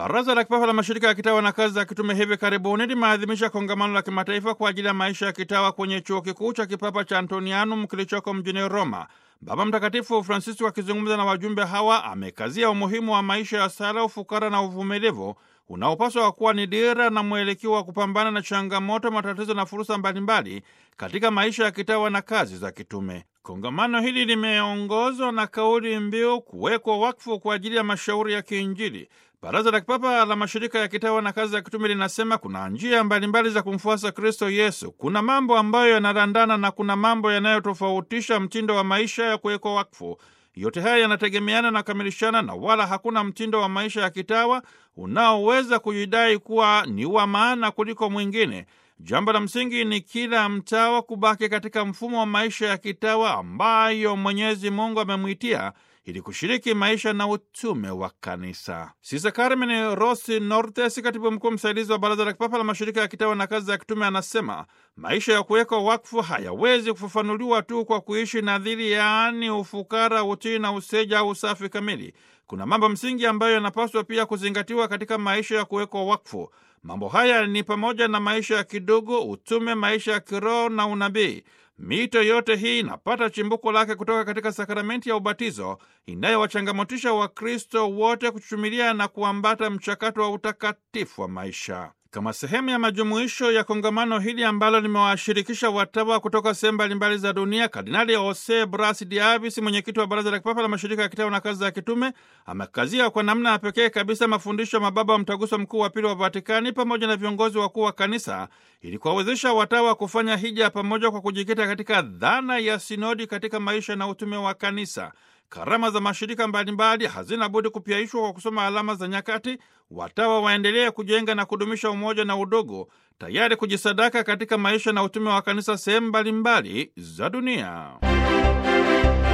Baraza la Kipapa la Mashirika ya Kitawa na Kazi za Kitume hivi karibuni limeadhimisha kongamano la kimataifa kwa ajili ya maisha ya kitawa kwenye chuo kikuu cha kipapa cha Antonianum kilichoko mjini Roma. Baba Mtakatifu Francisco akizungumza na wajumbe hawa amekazia umuhimu wa maisha ya sala, ufukara na uvumilivu unaopaswa kuwa ni dira na mwelekeo wa kupambana na changamoto, matatizo na fursa mbalimbali katika maisha ya kitawa na kazi za kitume. Kongamano hili limeongozwa na kauli mbiu kuwekwa wakfu kwa ajili ya mashauri ya kiinjili. Baraza la Kipapa la Mashirika ya Kitawa na Kazi za Kitume linasema kuna njia mbalimbali za kumfuasa Kristo Yesu. Kuna mambo ambayo yanarandana na kuna mambo yanayotofautisha mtindo wa maisha ya kuwekwa wakfu. Yote haya yanategemeana na kamilishana, na wala hakuna mtindo wa maisha ya kitawa unaoweza kujidai kuwa ni wa maana kuliko mwingine. Jambo la msingi ni kila mtawa kubaki katika mfumo wa maisha ya kitawa ambayo Mwenyezi Mungu amemwitia ili kushiriki maisha na utume wa kanisa. Sisa Carmen Rossi Nortes, katibu mkuu msaidizi wa Baraza la Kipapa la Mashirika ya Kitawa na Kazi za Kitume, anasema maisha ya kuwekwa wakfu hayawezi kufafanuliwa tu kwa kuishi nadhiri, yaani ufukara, utii na useja au usafi kamili. Kuna mambo msingi ambayo yanapaswa pia kuzingatiwa katika maisha ya kuwekwa wakfu. Mambo haya ni pamoja na maisha ya kidogo, utume, maisha ya kiroho na unabii. Mito yote hii inapata chimbuko lake kutoka katika sakramenti ya ubatizo inayowachangamotisha Wakristo wote kuchumilia na kuambata mchakato wa utakatifu wa maisha. Kama sehemu ya majumuisho ya kongamano hili ambalo limewashirikisha watawa kutoka sehemu mbalimbali za dunia, Kardinali Jose Bras Diavis, mwenyekiti wa Baraza la Kipapa la Mashirika ya Kitawa na Kazi za Kitume, amekazia kwa namna ya pekee kabisa mafundisho ya mababa wa Mtaguso Mkuu wa Pili wa Vatikani pamoja na viongozi wakuu wa Kanisa ili kuwawezesha watawa kufanya hija pamoja kwa kujikita katika dhana ya sinodi katika maisha na utume wa Kanisa. Karama za mashirika mbalimbali hazina budi kupyaishwa kwa kusoma alama za nyakati. Watawa waendelee kujenga na kudumisha umoja na udogo, tayari kujisadaka katika maisha na utume wa kanisa sehemu mbalimbali za dunia.